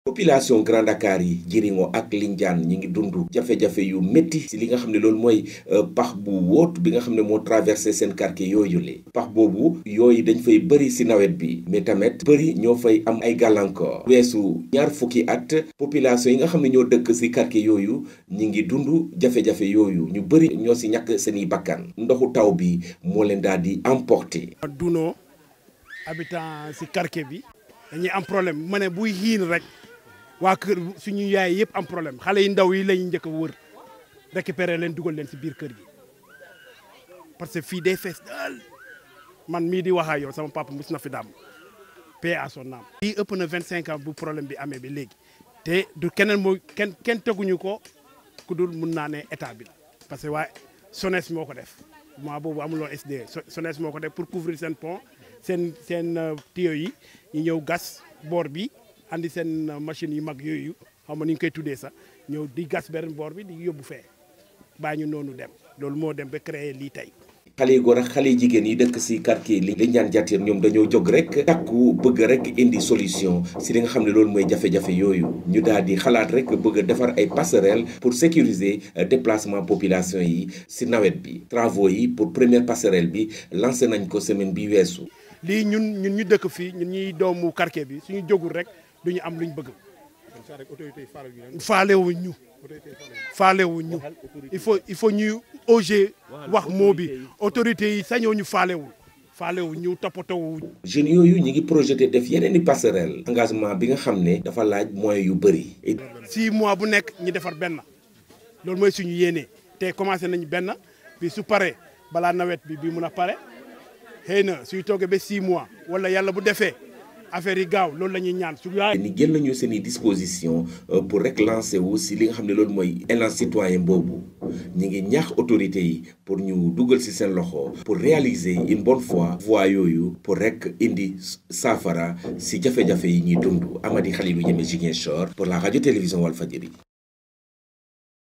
population Grand Dakar yi Djiringo ak Lindiane ñi ngi dund jafe-jafe yu métti si li nga xam ne loolu mooy pax bu wóot bi nga xam ne moo traversé seen quartier yooyu le pax boobu yooyu dañ fay bëri si nawet bi mais tamit bëri ñoo fay am ay gàllankoor weesu ñaar fukki at population yi nga xam ne ñoo dëkk si quartier yooyu ñi ngi dund jafe-jafe yooyu ñu bëri ñoo si ñàkk seeni bakkan ndoxu taw bi moo leen daal di emporté dunoo habitant si quartier bi dañuy am problème ma ne buy xiin rek waa kër suñu yaay yëpp am problème xale yu ndaw yi lañuy njëkk a wër récupérer leen dugal leen si biir kër gi parce que fii day fees daal man mii di wax ak yow sama papa mus na fi daam paix à son âme. fii ëpp na 25 ans bu problème bi amee ba léegi te du keneen moo kenn kenn teguñu ko ku dul mun naa ne état bi la parce que waa SONES moo ko def mois boobu amuloo SDE SONES moo ko def pour couvrir seen pont seen seen tuyau yi ñu ñëw gas boor bi. andi seen machine yu mag yooyu xam nga ni ñu koy tuddee sax ñëw di gas benn boor bi di yóbbu fee baa ñu noonu dem loolu moo dem ba créer lii tey. xale yu góor ak xale yu jigéen yi dëkk si quartier li li ñaan jàtteer ñoom dañoo jóg rek takku bëgg rek indi solution si li nga xam ne loolu mooy jafe-jafe yooyu ñu daal di xalaat rek bëgg a defar ay passerelle pour sécuriser déplacement population yi si nawet bi travaux yi pour première passerelle bi lancé nañ ko semaine bi weesu. lii ñun ñun ñu dëkk fii ñun ñuy doomu quartier bi suñu jógul rek. du ñu am luñ bëgg faalewuñ ñu faalewuñ ñu il faut il faut ñuy oser wax moo bi autorités yi sañoo ñu faalewul faalewuñ ñu toppatoo jeunes yooyu ñu ngi projeté def yeneen i passerelle engagement bi nga xam ne dafa laaj moyens yu bëri six mois bu nekk ñu defar benn loolu mooy suñu yéenee te commencé nañ benn bi su paree balaa nawet bi bi mun a pare xëy na suy toogee ba six mois wala yàlla bu defee affaire yi gaaw loolu la ñuy ñaan su ni jël nañu seen i disposition pour rek lancer wu si li nga xam ne loolu mooy élan citoyen boobu ñi ngi ñaax autorités yi pour ñu dugal si seen loxo pour réaliser une bonne fois voie yooyu pour rek indi saafara si jafe-jafe yi ñuy dund Amady Khalilou Diémé Ziguinchor pour la radio télévision Walfadjri